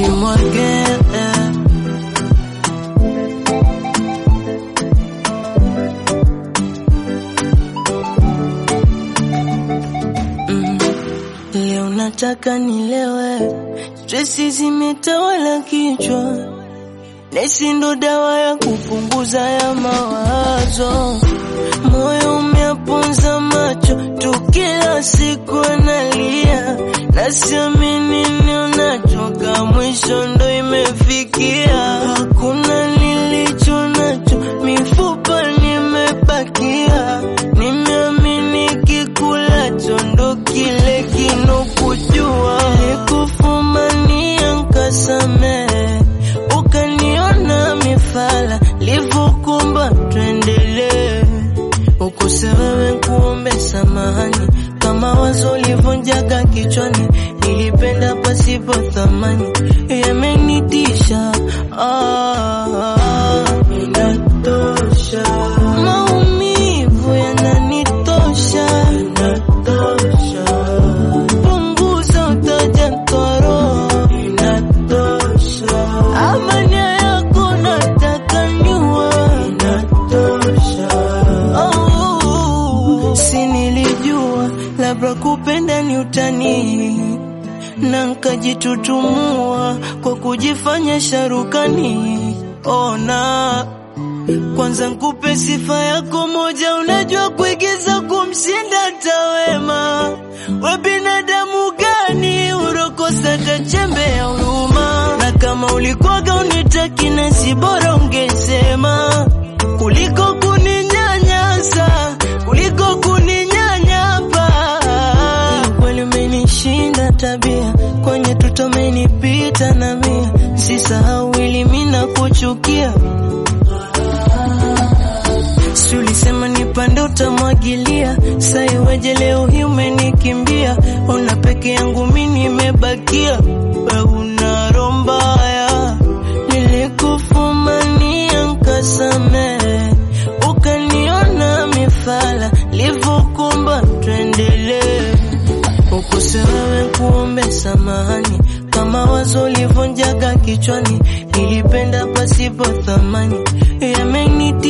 nimwage Mm. Leo nataka nilewe, stresi zimetawala kichwa, nesi ndo dawa ya kupunguza ya mawazo. Moyo umeaponza macho tu, kila siku analia, nasiamini nionachoka, mwisho ndo imefikia. Hakuna nilicho nacho, mifupa nimebakia, nimeamini kikulacho ndo kile kinokujua. Nilikufumania nkasamehe, ukaniona mifala, livokumba tuendelee ukose wewe kuombe samahani, kama wazo livunjaga kichwani, nilipenda pasipo thamani, yamenitisha ah, inatosha, maumivu yananitosha, inatosha, punguza utaja toro, inatosha, amani yako nataka nyua, inatosha Oh, si nilijua labda kupenda ni utani na nkajitutumua kwa kujifanya sharukani. Ona kwanza nkupe sifa yako moja, unajua kuigiza kumshinda tawema. We binadamu gani urokosa tachembe ya huruma? Na kama ulikwaga unitaki na si bora ungesema kuliko kuninyanyasa, kuliko kuninyanyapa. Kweli umenishinda tabia, kwenye tuto umenipita na mia, sisahau ili mimi nakuchukia. Si ulisema nipande utamwagilia, sa iweje leo hii umenikimbia? Ona peke yangu mi nimebakia, we una roho mbaya. Nilikufumania nkasamehe, ukaniona mifala, livokumba tuendelee ukose wewe kuombe samahani, kama wazo livunjaga kichwani, nilipenda pasipo thamani, yameniti